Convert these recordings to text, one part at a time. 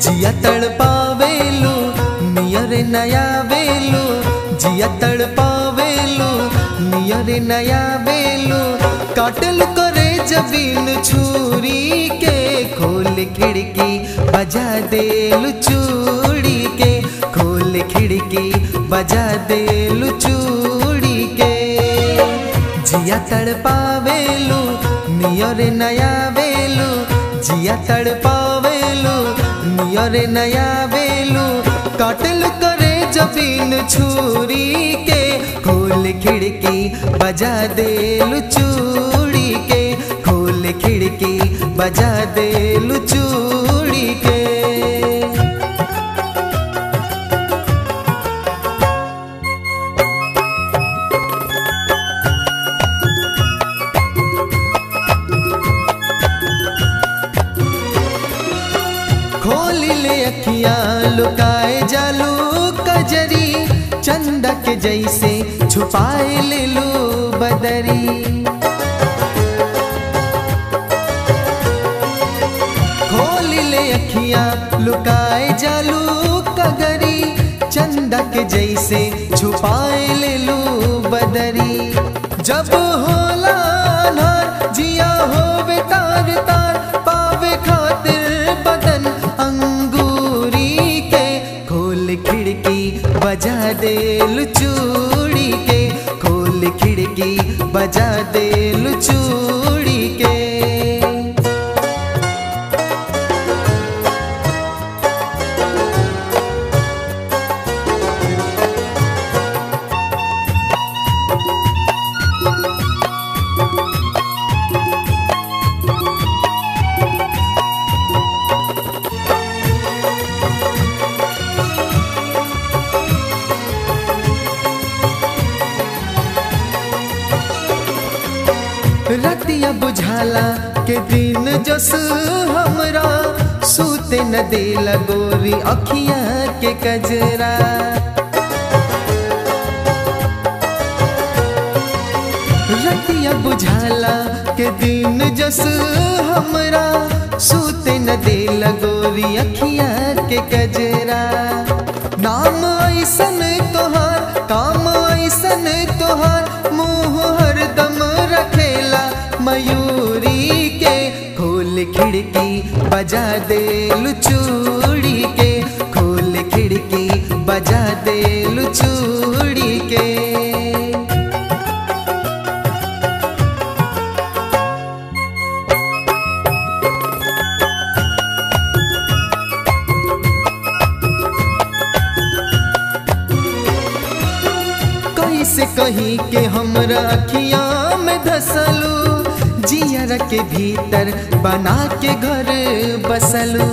जिया तड़पावेलू नियर नया बेलू जिया तड़पावेलू नियर नया बेलू काटल करे जबीन छुरी के खोल खिड़की बजा देलू चूड़ी के खोल खिड़की बजा देलू चूड़ी के जिया तड़पावेलू नियर नया बेलू जिया तड़पावेलू नियर नया बेलू काटल करे जबीन छुरी के खोल खिड़की बजा देलू चूड़ी के खोल खिड़की बजा देलू चूड़ी के खोल ले अखियां लुकाए जालू कजरी चंदा के जैसे छुपाए ले लू बदरी खोल ले अखियां लुकाए जालू कगरी चंदा के जैसे छुपाए ले लू बदरी जब होला अनहार जिया होवे तार तार पावे खातिर बदन अंगूरी के खोल खिड़की बजा देलू चूड़ी के खोल खिड़की बजा देलू चूड़ी के रतिया बुझाला के दिन जस हमरा सूते न देला गोरी अखिया के कजरा रतिया बुझाला के दिन जस हमरा सूते न देला गोरी अखिया के कजरा नाम ऐसन तोहार काम ऐसन तोहार मुँह हरदम रखेला मयूरी के खोल खिड़की बजा देलू चूड़ी के खोल खिड़की बजा देलू चूड़ी के कैसे कहीं के हमरा अखियां में धसलू जियर के भीतर बना के घर बसलू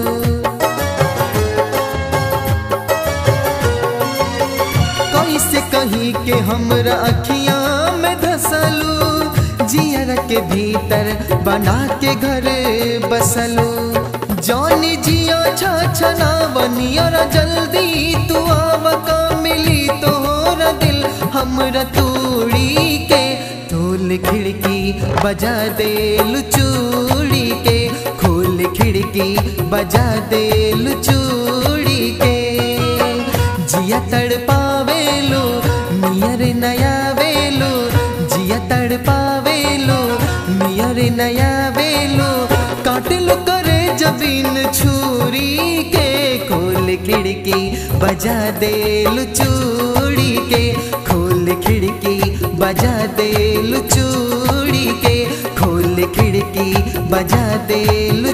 कैसे कहीं के हमरा अखियां में धसलू जियर के भीतर बना के घर बसलू जानी जिया छछना बनियर जल्दी तू आव का मिली तोहरा दिल हमरा तूड़ी के खोल खिड़की बजा देलू चूड़ी के खोल खिड़की बजा देलू चूड़ी के जिया तड़पावेलू नियर नया वेलू जिया तड़पावेलू नियर नया वेलू काटलू करे जबीन छुरी के खोल खिड़की बजा देलू चूड़ी के खोल खिड़की बजा देलू चूड़ी के खोल खिड़की बजा देलू